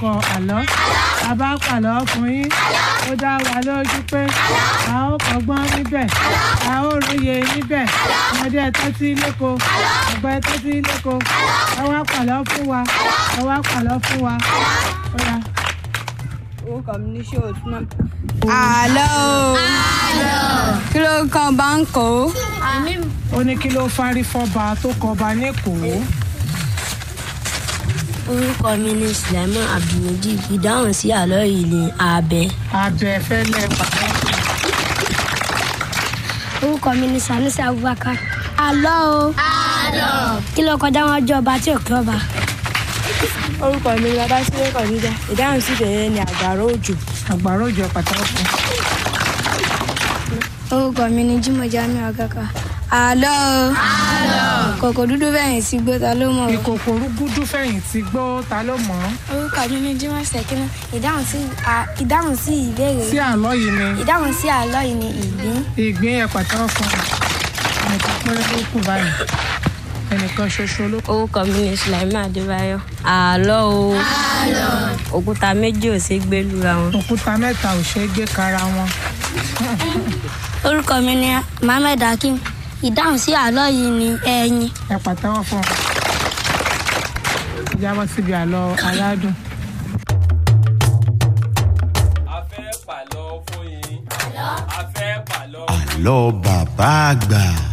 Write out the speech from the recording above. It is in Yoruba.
kọ àlọ́ a bá pàlọ́ fún yín ó dá wa lójú pé a ó kọ́gbọ́n níbẹ̀ a ó róye níbẹ̀ ọmọdé ẹ tẹ́tí léko àgbà ẹ tẹ́tí léko ẹ wá pàlọ́ fún wa ẹ wá pàlọ́ fún wa ó yá. orúkọ mi ní ṣòwò tí náà. àlọ́ o kí ló kàn bá ń kó. ó ní kí ló fárí fọ́ba tó kọba lẹ́kọ̀ọ́ orúkọ mi ni sulaiman abdulmajid ìdáhùn sí àlọ́ yìí ni abẹ. abẹ́fẹ́lẹ́ pàtó. orúkọ mi ni sanusi abubakar. àlọ́ o. àlọ́. kí ló kọjá wọn jọ ọba tí ò kí ọba. orúkọ mi ni babasire kọ̀níjà ìdáhùn sí ìbẹ̀rẹ̀ ni àgbàrá òjò. àgbàrá òjò pàtàkì. orúkọ mi ni jimoh jami agaka. àlọ́ o. àlọ́. kòkò dúdú fẹ̀yìn sí gbó ta ló mọ̀ o. ìkòkò rúgúdú fẹ̀yìntì gbó ta ló mọ̀ ọ́ orúkọ mi ni jimoh sekina ìdáhùn sí ìdáhùn sí ìbéèrè sí àlọ́ yìí ni ìdáhùn sí àlọ́ yìí ni ìgbín. ìgbín ẹ̀ pàtàkì fún un ẹnìkan péré ló kù báyìí ẹnìkan ṣoṣo ló kù. orúkọ mi ni sulaiman adébáyọ. àlọ́ o òkúta méjì ò ṣe gbé lura wọn. òkúta mẹ́ta ò ṣeé gbé kara wọn. orúkọ mi ni mohammed hakeem ìdáhùn sí àlọ́ yìí ni ẹyin. ẹ pàtẹ́wọ́ fún un. jábọ́ síbi àlọ́ aládùn. a fẹ́ pàlọ́ fún yín. a fẹ́ pàlọ́ fún yín. àlọ́ bàbá àgbà.